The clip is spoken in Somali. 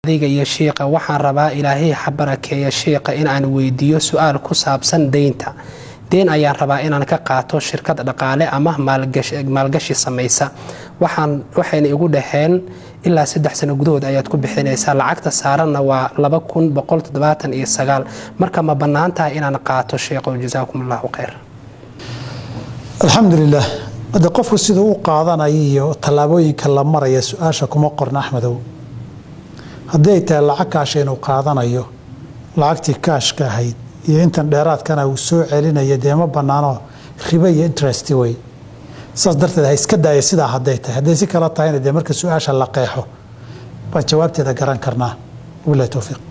adiga iyo shiiqa waxaan rabaa ilaahay ha barakeeya shiiqa in aan weydiiyo su-aal ku saabsan deynta deen ayaan rabaa inaan ka qaato shirkad dhaqaale ama maalgashi samaysa waxayna igu dhaheen ilaa saddex sano gudahood ayaad ku bixinaysaa lacagta saaranna waa marka ma bannaan tahay inaan qaato sheekhow jasaakum allahu khayr alxamdulilah hadde qofku siduu u qaadanaya iyo tallaabooyinka la maraya su-aasha kuma qorna axmedow haddii ay tahay lacag kaasha inuu qaadanayo lacagtii kaashka ahayd iyo intan dheeraadkana uu soo celinaya dee ma bannaano ribo iyo interest wey saas darteed ha iska daaya sidaa hadday tahay hadday si kala tahayna dee marka su-aasha la qeexo baan jawaabteeda garan karnaa wabilahi towfiiq